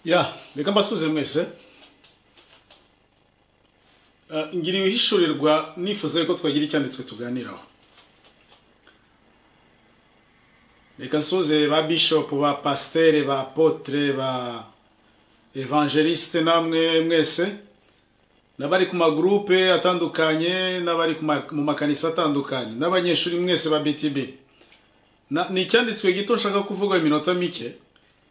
ya reka mbasuze mwese Ah, ngiriye uhishurirwa nifuza yuko twagira icyanditswe tuganiraho reka nsuze ba bishop ba pasiteri ba apotre ba evangeliste namwe mwese n'abari ku magurupe atandukanye n'abari ku ma- mu makanisa atandukanye n'abanyeshuri mwese ba btb Na- ni icyanditswe gito nshaka kuvuga iminota mike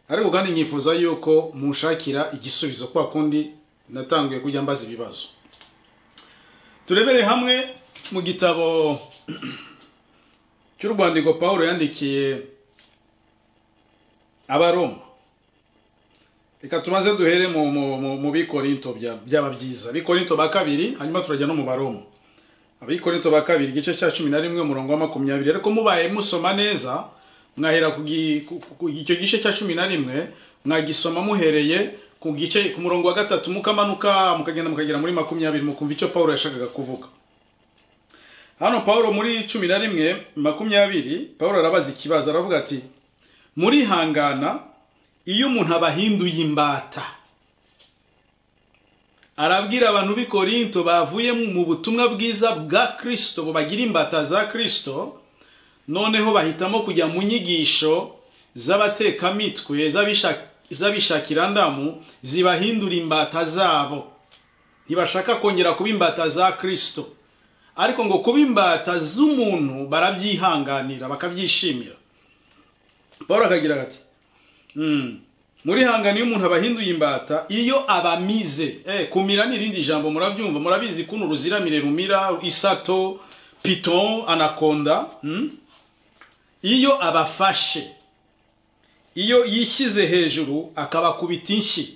ariko kandi nkifuza yuko munshakira igisubizo kwa kundi natanguye kujya mbaza ibibazo turebere hamwe mu gitabo cy'urwandiko pawulo yandikiye abaroma reka tubanze duhere mu, mu, mu, mu bikorinto bya- byaba byiza bikorinto ba kabiri hanyuma turajya no mu baroma abikorinto ba kabiri igice cya cumi na rimwe umurongo wa makumyabiri ariko mubaye musoma neza mwahera ku gi- ku- ku- icyo gice cya cumi na rimwe mwagisoma muhereye ku gice ku murongo wa gatatu mukamanuka mukagenda mukagera muri makumyabiri mukumva icyo pawulo yashakaga kuvuga hano pawulo muri cumi na rimwe makumyabiri pawulo arabaza ikibazo aravuga ati murihangana iyo umuntu abahinduye imbata arabwira abantu b'i korinto bavuye mu butumwa bwiza bwa kirisito bagira imbata za kirisito noneho bahitamo kujya mu nyigisho z'abatekamitwe z'abishak- z'abishakirandamu zibahindura imbata zabo ntibashaka kongera kuba imbata za kirisito ariko ngo kuba imbata z'umuntu barabyihanganira bakabyishimira paul akagira ati murihangane iyo umuntu abahinduye imbata iyo abamize eh, kumira ni irindi jambo murabyumva murabizi kuno uruziramire rumira isato piton anakonda hmm? iyo abafashe iyo yishyize hejuru akabakubita inshyi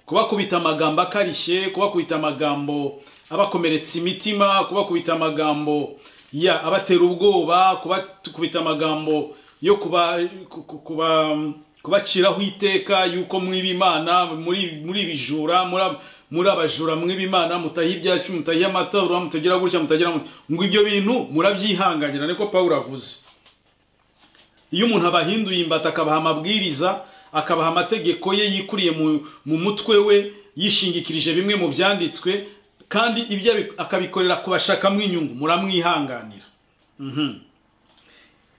kubakubita amagambo akarishye kubakubita amagambo abakomeretsa imitima kubakubita amagambo ya abatera ubwoba kubakubita amagambo yo kuba ku- ku- kuba kubaciraho iteka yuko mwiba imana muri muri bijura muri ab- muri abajura mwiba imana mutahiye ibyacu mutahiye amatora mutagira gutya mutagira mut- ngo ibyo bintu murabyihanganira niko pawulo avuze iyo umuntu abahinduye imbata akabaha amabwiriza akabaha amategeko ye yikuriye mu, mu mutwe we yishingikirije bimwe mu byanditswe kandi ibyo abi- akabikorera ku bashakamo inyungu muramwihanganira Mhm.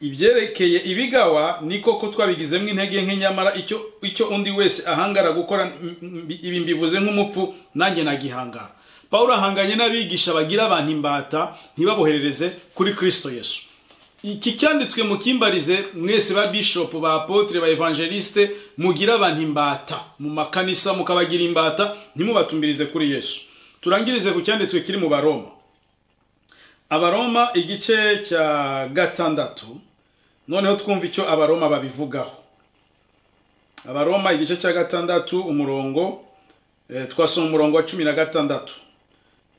ibyerekeye ibigawa ni koko twabigizemo intege nke nyamara icyo icyo undi wese ahangara gukora m- m- ibi mbivuze nk'umupfu nanjye nagihangara pawulo ahanganye n'abigisha bagira abantu imbata ntibaboherereze kuri kristo yesu iki cyanditswe mu kimbarize mwese ba bishop ba apotre ba evangeliste mugira abantu imbata mu makanisa mukabagira imbata ntimubatumbirize kuri yesu turangirize ku cyanditswe kiri mu baroma abaroma igice cya gatandatu noneho twumva icyo abaroma babivugaho abaroma igice cya gatandatu umurongo eh, twasoma umurongo wa cumi na gatandatu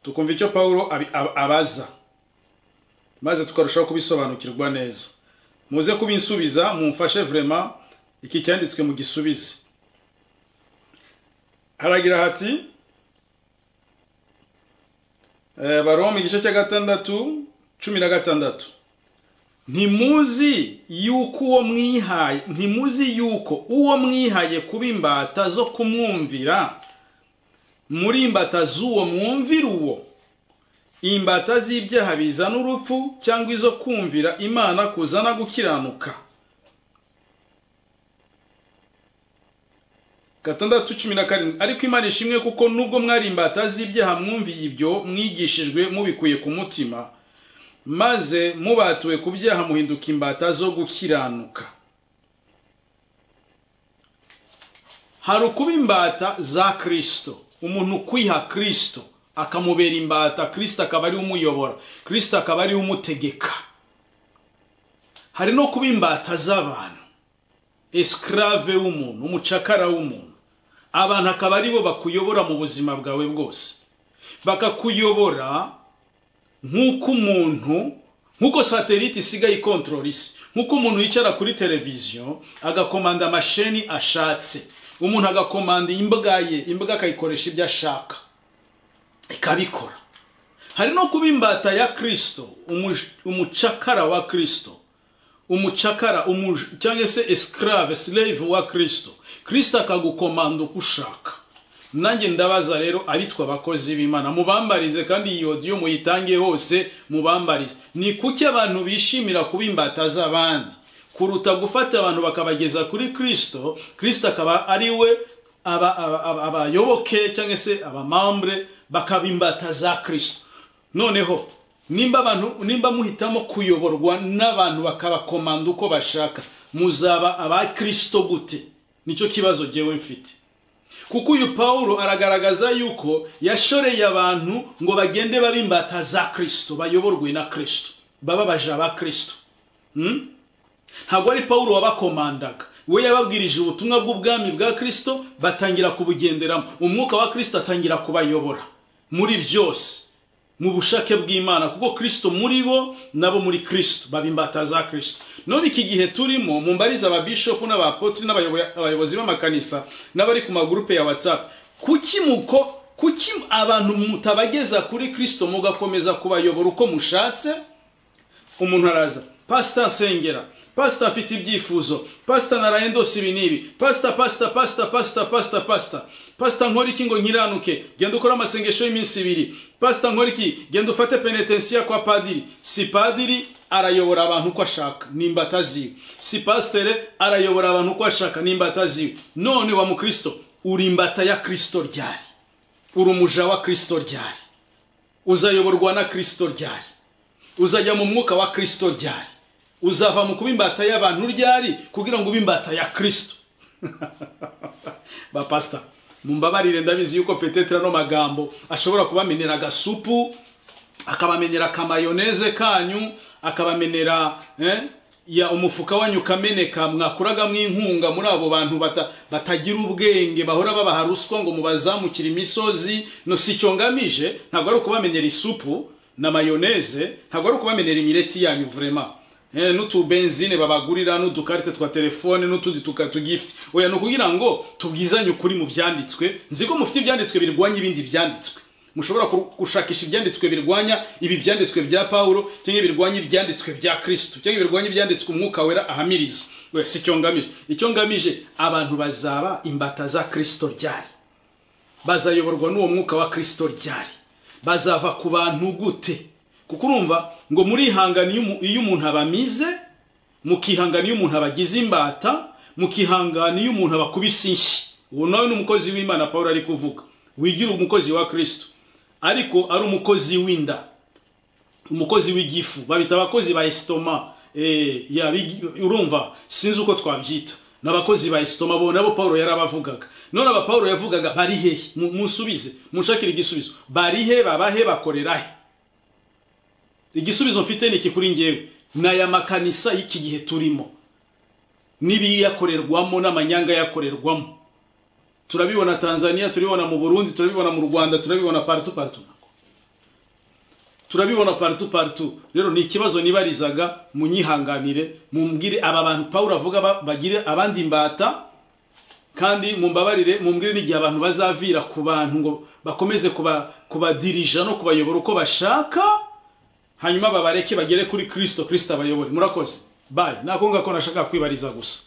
tukumva icyo pawulo abi- ab- abaza maze tukarushaho kubisobanukirwa neza muze kubinsubiza mumfashe vrema iki cyanditswe mu gisubize haragira hati eh, baroma igice cya gatandatu cumi na gatandatu ntimuzi yuko uwo mwihaye ntimuzi yuko uwo mwihaye kuba imbata zo kumwumvira muri imbata z'uwo mwumvira uwo imbata z'ibyaha bizana urupfu cyangwa izo kumvira imana kuzana gukiranuka gatandatu cumi na karindwi ariko imana ishimwe kuko nubwo mwari imbata z'ibyaha mwumviye ibyo mwigishijwe mubikuye ku mutima maze mubatuwe ku byaha muhinduka imbata zo gukiranuka hari ukuba imbata za kirisito umuntu ukwiha kirisito akamubera imbata kirisito akaba ariwe umuyobora kirisito akaba ariwe umutegeka hari no kuba imbata z'abantu esikarave w'umuntu umucakara w'umuntu abantu akaba aribo bakuyobora mu buzima bwawe bwose bakakuyobora nk'uko umuntu nk'uko satelite isigaye ikontorora isi nk'uko umuntu yicara kuri televiziyo agakomanda amasheni ashatse umuntu agakomanda imbuga ye imbuga akayikoresha ibyo ashaka ikabikora hari no kuba imbata ya kirisito umucakara wa kirisito umucakara umuja cyangwa se esclave slave wa kirisito kirisito akagukomanda uko ushaka nanjye ndabaza rero abitwa abakozi b'imana mubambarize kandi iyi odiyo muyitange hose mubambarize ni kuki abantu bishimira kuba imbata z'abandi kuruta gufata abantu bakabageza kuri kirisito kirisito akaba ari we abayoboke cyangwa se abamambure bakaba imbata za kirisito noneho nimba abantu nimba muhitamo kuyoborwa n'abantu bakabakomanda uko bashaka muzaba aba kirisito gute nicyo kibazo ngewe mfite kuko uyu paul aragaragaza yuko yashoreye abantu ngo bagende babe imbata za kirisito bayoborwe na kirisito baba baja ba kirisito ntabwo ari paul wabakomandaga we yababwirije ubutumwa bw'ubwami bwa kirisito batangira kubugenderamo umwuka wa kirisito atangira kubayobora muri byose mu bushake bw'imana kuko kirisito muri bo nabo muri kirisito baba imbata za kirisito none iki gihe turimo mu mbariza ababishopu n'abapotiri n'abayobozi b'amakanisa n'abari ku magurupe ya watsapu kuki muko kuki abantu mutabageza kuri kirisito mugakomeza kubayobora uko mushatse umuntu araza pasita asengera pasita afite ibyifuzo pasita narayendose ibi n'ibi pasita pasita pasita pasita pasita pasita pasita nkora iki ngo nkiranuke genda ukore amasengesho y'iminsi ibiri pasita nkora iki genda ufate penetensiya kwa padiri si padiri arayobora abantu uko ashaka ni imbata ziwe si pasitere arayobora abantu uko ashaka ni imbata ziwe none wa mukristo uri imbata ya kirisito ryari uri umuja wa kirisito ryari uzayoborwa na kirisito ryari uzajya mu mwuka wa kirisito ryari uzava mu kuba imbata y'abantu ryari kugira ngo ube imbata ya kirisito ba pasita mumbabarire ndabizi yuko petetera ano magambo ashobora kubamenera agasupu akabamenera akamayoneze kanyu akabamenera ya umufuka wanyu ukameneka mwakuragamo inkunga muri abo bantu batagira ubwenge bahora babaha ruswa ngo mubazamukire imisozi no si icyo ngamije ntabwo ari ukubamenyera isupu na mayoneze ntabwo ari ukubamenyera imireti yanyu vurema n'utubenzine babagurira n'udukarite twa telefone n'utundi tugifite oya ni ukugira ngo tubwizanye ukuri mu byanditswe nzi ko mufite ibyanditswe birwanya ibindi byanditswe mushobora gushakisha ibyanditswe birwanya ibi byanditswe bya paul cyangwa birwanya ibyanditswe bya kirisito cyangwa birwanya ibyanditswe umwuka wera ahamiriza we si icyo ngamije icyo ngamije abantu bazaba imbata za kirisito ryari bazayoborwa n'uwo mwuka wa kirisito ryari bazava ku bantu gute kuko urumva ngo murihangana iyo umuntu abamize mukihangana iyo umuntu abagize imbata mukihangana iyo umuntu abakubise inshyi ubu nawe ni umukozi w'imana paul ari kuvuga wigira umukozi wa kirisito ariko ari umukozi w'inda umukozi w'igifu babita abakozi ba esitoma urumva sinzi uko twabyita ni abakozi ba esitoma bo nabo paul yarabavugaga none aba paul yavugaga bari hehe musubize mushakire igisubizo bari he babahe bakorera he igisubizo mfite ni iki kuri ngewe ni aya makanisa y'iki gihe turimo n'ibiyakorerwamo n'amanyanga yakorerwamo turabibona tanzania turabibona mu burundi turabibona mu rwanda turabibona partu partu turabibona partu partu rero ni ikibazo nibarizaga munyihanganire mumbwire aba bantu paul avuga bagire abandi imbata kandi mumbabarire mumbwire n'igihe abantu bazavira ku bantu ngo bakomeze kubadirija no kubayobora uko bashaka hanyuma babareke bagere kuri kirisito kirisito abayobore murakoze bayi nako ngako nashaka kwibariza gusa